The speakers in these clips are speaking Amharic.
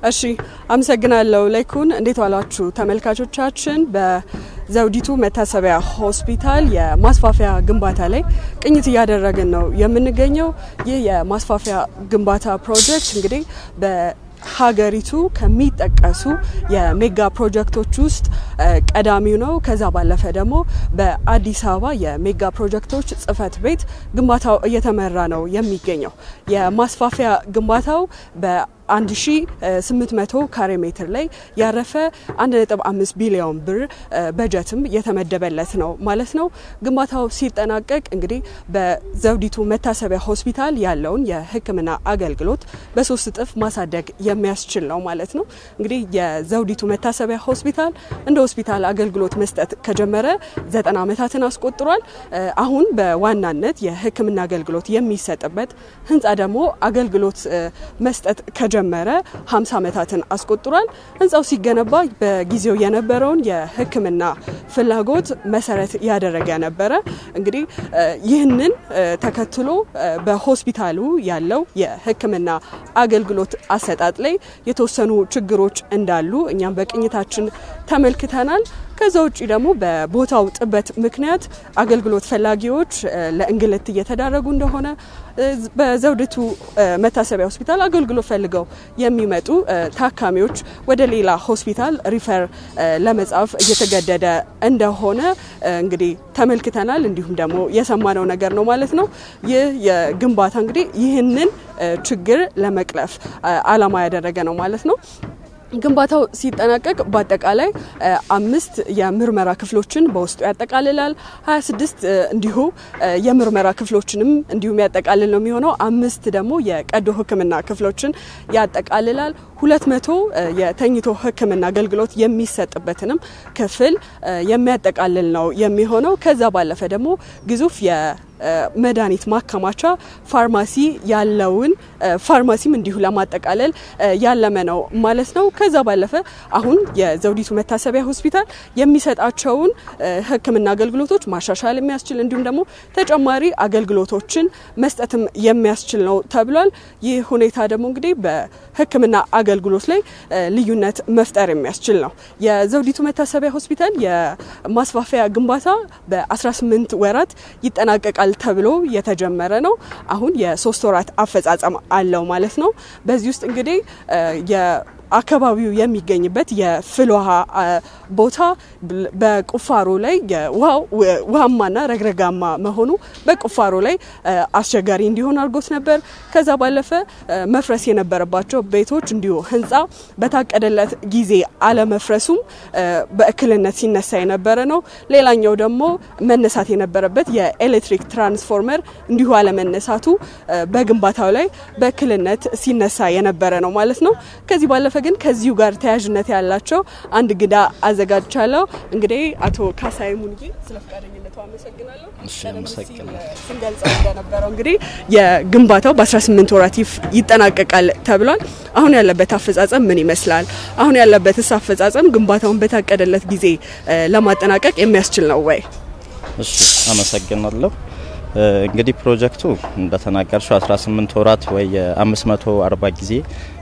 እሺ አመሰግናለሁ። ላይኩን እንዴት ዋላችሁ ተመልካቾቻችን? በዘውዲቱ መታሰቢያ ሆስፒታል የማስፋፊያ ግንባታ ላይ ቅኝት እያደረግን ነው የምንገኘው። ይህ የማስፋፊያ ግንባታ ፕሮጀክት እንግዲህ በሀገሪቱ ከሚጠቀሱ የሜጋ ፕሮጀክቶች ውስጥ ቀዳሚው ነው። ከዛ ባለፈ ደግሞ በአዲስ አበባ የሜጋ ፕሮጀክቶች ጽህፈት ቤት ግንባታው እየተመራ ነው የሚገኘው። የማስፋፊያ ግንባታው በ 1800 ካሬ ሜትር ላይ ያረፈ 1.5 ቢሊዮን ብር በጀትም የተመደበለት ነው ማለት ነው። ግንባታው ሲጠናቀቅ እንግዲህ በዘውዲቱ መታሰቢያ ሆስፒታል ያለውን የሕክምና አገልግሎት በሶስት እጥፍ ማሳደግ የሚያስችል ነው ማለት ነው። እንግዲህ የዘውዲቱ መታሰቢያ ሆስፒታል እንደ ሆስፒታል አገልግሎት መስጠት ከጀመረ ዘጠና ዓመታትን አስቆጥሯል። አሁን በዋናነት የሕክምና አገልግሎት የሚሰጥበት ህንፃ ደግሞ አገልግሎት መስጠት ከጀመረ 50 ዓመታትን አስቆጥሯል። ህንፃው ሲገነባ በጊዜው የነበረውን የህክምና ፍላጎት መሰረት ያደረገ ነበረ። እንግዲህ ይህንን ተከትሎ በሆስፒታሉ ያለው የህክምና አገልግሎት አሰጣጥ ላይ የተወሰኑ ችግሮች እንዳሉ እኛም በቅኝታችን ተመልክተናል። ከዛ ውጭ ደግሞ በቦታው ጥበት ምክንያት አገልግሎት ፈላጊዎች ለእንግልት እየተዳረጉ እንደሆነ በዘውዲቱ መታሰቢያ ሆስፒታል አገልግሎት ፈልገው የሚመጡ ታካሚዎች ወደ ሌላ ሆስፒታል ሪፈር ለመጻፍ እየተገደደ እንደሆነ እንግዲህ ተመልክተናል። እንዲሁም ደግሞ የሰማነው ነገር ነው ማለት ነው። ይህ የግንባታ እንግዲህ ይህንን ችግር ለመቅረፍ ዓላማ ያደረገ ነው ማለት ነው። ግንባታው ሲጠናቀቅ በአጠቃላይ አምስት የምርመራ ክፍሎችን በውስጡ ያጠቃልላል። 26 እንዲሁ የምርመራ ክፍሎችንም እንዲሁም ያጠቃልል ነው የሚሆነው። አምስት ደግሞ የቀዶ ሕክምና ክፍሎችን ያጠቃልላል። ሁለት መቶ የተኝቶ ሕክምና አገልግሎት የሚሰጥበትንም ክፍል የሚያጠቃልል ነው የሚሆነው። ከዛ ባለፈ ደግሞ ግዙፍ መድኃኒት ማከማቻ ፋርማሲ ያለውን ፋርማሲም እንዲሁ ለማጠቃለል ያለመ ነው ማለት ነው። ከዛ ባለፈ አሁን የዘውዲቱ መታሰቢያ ሆስፒታል የሚሰጣቸውን ሕክምና አገልግሎቶች ማሻሻል የሚያስችል እንዲሁም ደግሞ ተጨማሪ አገልግሎቶችን መስጠትም የሚያስችል ነው ተብሏል። ይህ ሁኔታ ደግሞ እንግዲህ በሕክምና አገልግሎት ላይ ልዩነት መፍጠር የሚያስችል ነው። የዘውዲቱ መታሰቢያ ሆስፒታል የማስፋፊያ ግንባታ በ18 ወራት ይጠናቀቃል ተብሎ የተጀመረ ነው። አሁን የሶስት ወራት አፈጻጸም አለው ማለት ነው። በዚህ ውስጥ እንግዲህ አካባቢው የሚገኝበት የፍል ውሃ ቦታ በቁፋሮ ላይ ውሃማና ረግረጋማ መሆኑ በቁፋሮ ላይ አስቸጋሪ እንዲሆን አድርጎት ነበር። ከዛ ባለፈ መፍረስ የነበረባቸው ቤቶች እንዲሁ ህንፃ በታቀደለት ጊዜ አለመፍረሱም በእክልነት ሲነሳ የነበረ ነው። ሌላኛው ደግሞ መነሳት የነበረበት የኤሌክትሪክ ትራንስፎርመር እንዲሁ አለመነሳቱ በግንባታው ላይ በእክልነት ሲነሳ የነበረ ነው ማለት ነው። ከዚህ ባለፈ ግን ከዚሁ ጋር ተያያዥነት ያላቸው አንድ እንግዳ አዘጋጅቻለሁ። እንግዲህ አቶ ካሳይ ሙንጌ ስለ ፈቃደኝነቱ አመሰግናለሁ። ስንገልጸው እንደነበረው እንግዲህ የግንባታው በ18 ወራት ይጠናቀቃል ተብሏል። አሁን ያለበት አፈጻጸም ምን ይመስላል? አሁን ያለበትስ አፈጻጸም ግንባታውን በታቀደለት ጊዜ ለማጠናቀቅ የሚያስችል ነው ወይ? እሺ፣ አመሰግናለሁ። እንግዲህ ፕሮጀክቱ እንደተናገርሽው 18 ወራት ወይ የ540 ጊዜ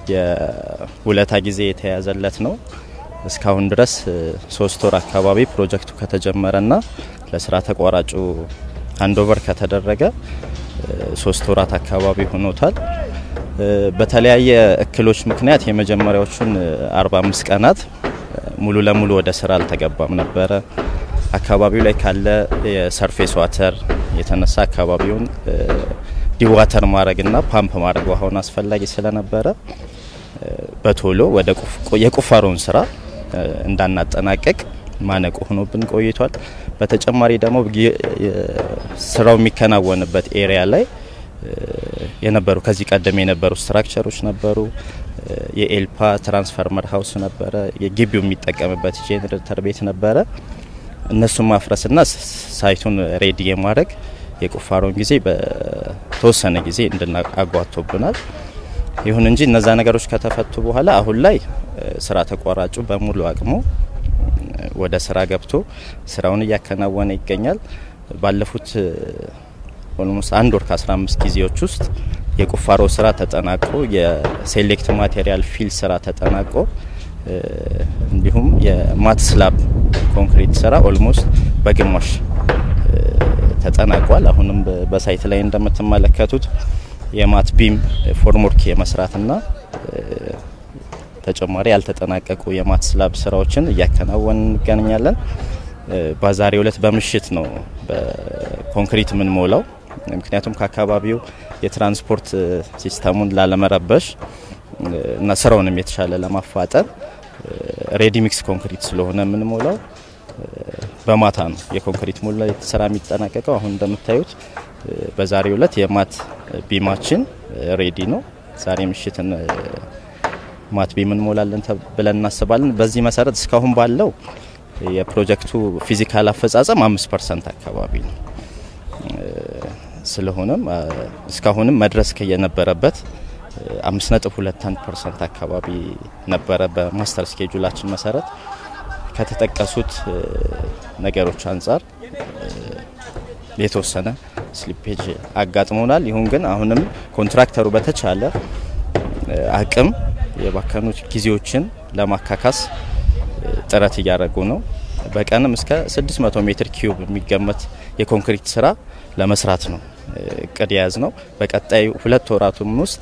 የውለታ ጊዜ የተያዘለት ነው። እስካሁን ድረስ ሶስት ወር አካባቢ ፕሮጀክቱ ከተጀመረና ለስራ ተቋራጩ አንዶቨር ከተደረገ ሶስት ወራት አካባቢ ሆኖታል። በተለያየ እክሎች ምክንያት የመጀመሪያዎቹን 45 ቀናት ሙሉ ለሙሉ ወደ ስራ አልተገባም ነበረ። አካባቢው ላይ ካለ የሰርፌስ ዋተር የተነሳ አካባቢውን ዲዋተር ማድረግና ፓምፕ ማድረግ ውሃውን አስፈላጊ ስለነበረ በቶሎ ወደ የቁፋሮውን ስራ እንዳናጠናቀቅ ማነቆ ሆኖብን ቆይቷል። በተጨማሪ ደግሞ ስራው የሚከናወንበት ኤሪያ ላይ የነበሩ ከዚህ ቀደም የነበሩ ስትራክቸሮች ነበሩ። የኤልፓ ትራንስፈርመር ሀውስ ነበረ። የግቢው የሚጠቀምበት ጄኔሬተር ቤት ነበረ። እነሱን ማፍረስና ሳይቱን ሬዲ የማድረግ የቁፋሮን ጊዜ በተወሰነ ጊዜ እንድናጓቶብናል። ይሁን እንጂ እነዛ ነገሮች ከተፈቱ በኋላ አሁን ላይ ስራ ተቋራጩ በሙሉ አቅሙ ወደ ስራ ገብቶ ስራውን እያከናወነ ይገኛል። ባለፉት ኦልሞስት አንድ ወር ከ15 ጊዜዎች ውስጥ የቁፋሮ ስራ ተጠናቆ የሴሌክት ማቴሪያል ፊል ስራ ተጠናቆ እንዲሁም የማት ስላብ ኮንክሪት ስራ ኦልሞስት በግማሽ ተጠናቋል። አሁንም በሳይት ላይ እንደምትመለከቱት የማት ቢም ፎርምወርክ የመስራትና ተጨማሪ ያልተጠናቀቁ የማት ስላብ ስራዎችን እያከናወን እንገናኛለን። በዛሬው ዕለት በምሽት ነው በኮንክሪት የምንሞላው። ምክንያቱም ከአካባቢው የትራንስፖርት ሲስተሙን ላለመረበሽ እና ስራውንም የተሻለ ለማፋጠን ሬዲ ሚክስ ኮንክሪት ስለሆነ የምንሞላው በማታ ነው የኮንክሪት ሙላ ስራ የሚጠናቀቀው። አሁን እንደምታዩት በዛሬው ዕለት የማት ቢማችን ሬዲ ነው። ዛሬ ምሽትን ማት ቢም እንሞላለን ብለን እናስባለን። በዚህ መሰረት እስካሁን ባለው የፕሮጀክቱ ፊዚካል አፈጻጸም አምስት ፐርሰንት አካባቢ ነው። ስለሆነም እስካሁንም መድረስ ከየነበረበት አምስት ነጥብ ሁለት አንድ ፐርሰንት አካባቢ ነበረ። በማስተር ስኬጁላችን መሰረት ከተጠቀሱት ነገሮች አንጻር የተወሰነ ስሊፔጅ አጋጥሞናል። ይሁን ግን አሁንም ኮንትራክተሩ በተቻለ አቅም የባከኑት ጊዜዎችን ለማካካስ ጥረት እያደረጉ ነው። በቀንም እስከ 600 ሜትር ኪዩብ የሚገመት የኮንክሪት ስራ ለመስራት ነው እቅድ የያዝ ነው። በቀጣዩ ሁለት ወራቱም ውስጥ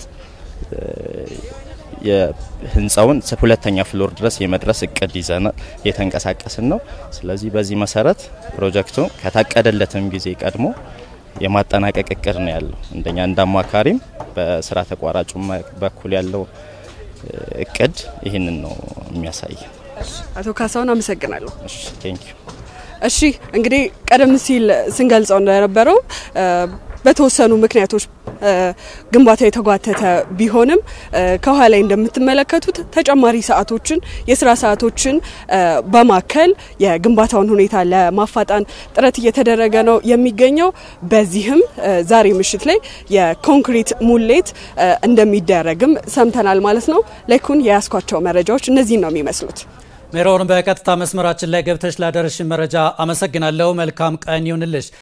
የህንፃውን ሁለተኛ ፍሎር ድረስ የመድረስ እቅድ ይዘን እየተንቀሳቀስን ነው። ስለዚህ በዚህ መሰረት ፕሮጀክቱ ከታቀደለትም ጊዜ ቀድሞ የማጠናቀቅ እቅድ ነው ያለው። እንደኛ እንደ አማካሪም በስራ ተቋራጩ በኩል ያለው እቅድ ይህንን ነው የሚያሳይ። አቶ ካሳሁን አመሰግናለሁ። እሺ ቴንክ ዩ። እሺ እንግዲህ ቀደም ሲል ስንገልጸው እንደነበረው በተወሰኑ ምክንያቶች ግንባታ የተጓተተ ቢሆንም ከኋላ ላይ እንደምትመለከቱት ተጨማሪ ሰዓቶችን የስራ ሰዓቶችን በማከል የግንባታውን ሁኔታ ለማፋጣን ጥረት እየተደረገ ነው የሚገኘው። በዚህም ዛሬ ምሽት ላይ የኮንክሪት ሙሌት እንደሚደረግም ሰምተናል ማለት ነው። ላይኩን የያዝኳቸው መረጃዎች እነዚህን ነው የሚመስሉት። ሜሮን በቀጥታ መስመራችን ላይ ገብተሽ ላደረሽን መረጃ አመሰግናለሁ። መልካም ቀን ይሁንልሽ።